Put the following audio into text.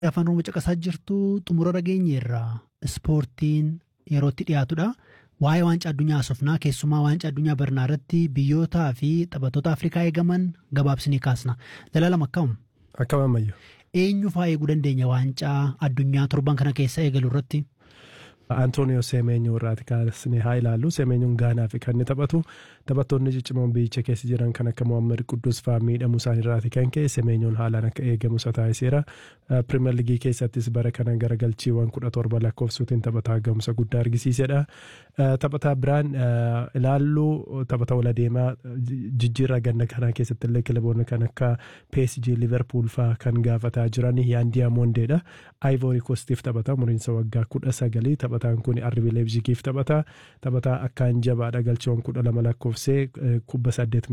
afaan oromoo caqasaa jirtu xumura dhageenyeerra ispoortiin yerootti dhiyaatudha. Waa'ee waancaa addunyaa haasofnaa keessumaa waancaa addunyaa barnaa irratti biyyootaa fi taphattoota Afrikaa eegaman gabaabsinii kaasna. Jalaalam akkam? Akkam ammayyu. Eenyu fa'aa eeguu dandeenya waancaa addunyaa torban kana keessa eegalu irratti? Antooniyoo Seemeenyoo irraati kaasnee haa ilaallu. Seemeenyoon Gaanaa fi kan inni taphatu taphattoonni ciccimoon biyyicha keessa jiran kan akka Mohaammed Quddus fa'aa miidhamuu isaanii irraati kan ka'e Seemeenyoon haalaan akka eegamu isa taasiseera. Pirimeer Ligii keessattis bara kana garagalchiiwwan kudha torba lakkoofsuutiin taphataa gahumsa guddaa argisiisedha. Taphataa biraan ilaallu taphata wal adeemaa jijjiirraa ganna kanaa keessatti illee kilaboonni kan akka PSG Liverpool fa'aa kan gaafataa jiran Yaandiyaa Mondeedha. Ivory Coastiif taphata umuriinsa waggaa kudha sagalii taphataan kun RB Leipzigiif taphata. Taphataa akkaan jabaadha galchiiwwan kudha lama lakkoofsee kubba saddeet